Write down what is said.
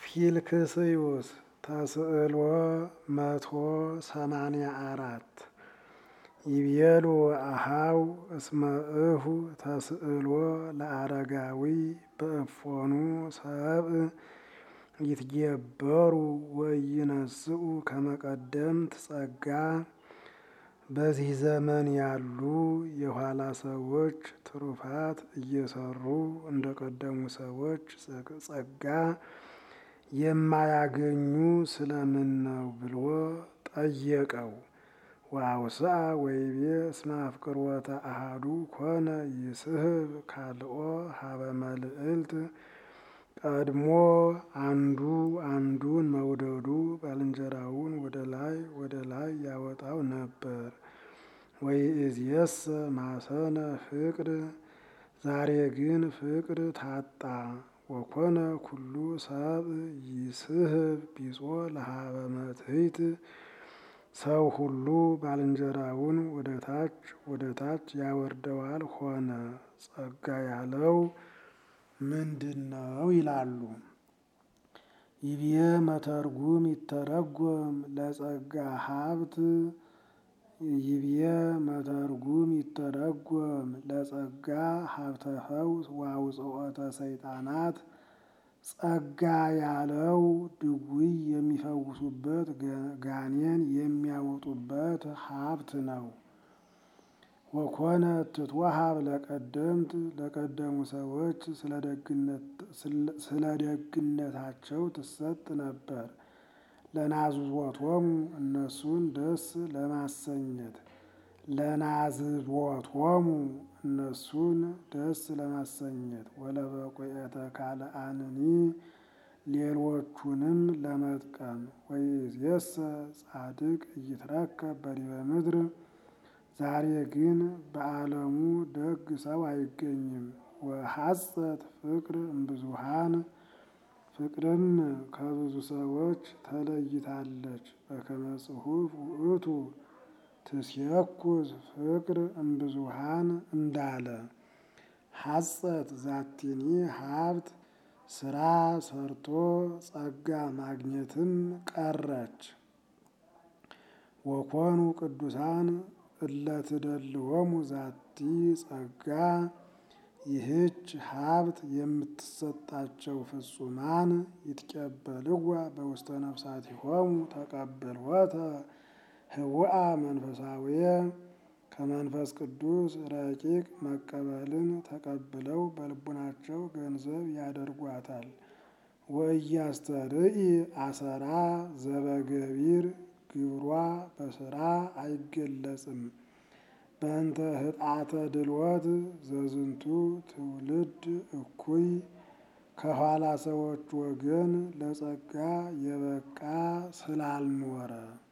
ፊልክስዩስ ተስዕሎ መቶ ሰማንያ አራት ይቤሉ አሃው እስመ እሁ ተስዕሎ ለአረጋዊ በእፎኑ ሰብእ ይትጌበሩ ወይነስኡ ከመቀደምት ጸጋ በዚህ ዘመን ያሉ የኋላ ሰዎች ትሩፋት እየሰሩ እንደቀደሙ ሰዎች ጸጋ የማያገኙ ስለምን ነው ብሎ ጠየቀው። ወአውስአ ወይቤ እስመ አፍቅሮተ አሐዱ ኮነ ይስሕብ ካልኦ ሀበ መልዕልት ቀድሞ አንዱ አንዱን መውደዱ ባልንጀራውን ወደ ላይ ወደ ላይ ያወጣው ነበር። ወይእዜሰ ማሰነ ፍቅር ዛሬ ግን ፍቅር ታጣ። ወኮነ ኩሉ ሰብእ ይስሕብ ቢጾ ለሀበ መትሕት ሰው ሁሉ ባልንጀራውን ወደ ታች ወደ ታች ያወርደዋል ሆነ። ጸጋ ያለው ምንድን ነው ይላሉ። ይብየ መተርጉም ይተረጎም ለጸጋ ሀብት ይብየ መተርጉም ይተረጎም ለጸጋ ሀብተ ፈውስ ወአውጽኦተ ሰይጣናት ጸጋ ያለው ድውይ የሚፈውሱበት ጋኔን የሚያወጡበት ሀብት ነው። ወኮነ ትትወሀብ ለቀደምት ለቀደሙ ሰዎች ስለ ደግነታቸው ትሰጥ ነበር። ለናዝቦቶሙ እነሱን ደስ ለማሰኘት ለናዝቦቶሙ እነሱን ደስ ለማሰኘት ወለበቁኤተ ካልአንኒ ሌሎቹንም ለመጥቀም ወይእዜሰ ጻድቅ ኢይትረከብ በዲበ ምድር ዛሬ ግን በዓለሙ ደግ ሰው አይገኝም። ወሐጸት ፍቅር እምብዙሃን ፍቅርም ከብዙ ሰዎች ተለይታለች። በከመ ጽሑፍ ውእቱ ትስየኩዝ ፍቅር እምብዙሃን እንዳለ ሐጸት ዛቲኒ ሀብት ስራ ሰርቶ ጸጋ ማግኘትም ቀረች። ወኮኑ ቅዱሳን እለትደልዎሙ ዛቲ ጸጋ ይህች ሀብት የምትሰጣቸው ፍጹማን ይትቀበልዋ በውስተ ነፍሳቲሆሙ ተቀብልወተ ህውአ መንፈሳዊየ ከመንፈስ ቅዱስ ረቂቅ መቀበልን ተቀብለው በልቡናቸው ገንዘብ ያደርጓታል። ወኢያስተርኢ አሰራ ዘበገቢር ግብሯ በስራ አይገለጽም። በእንተ ህጣተ ድልወት ዘዝንቱ ትውልድ እኩይ ከኋላ ሰዎች ወገን ለጸጋ የበቃ ስላልኖረ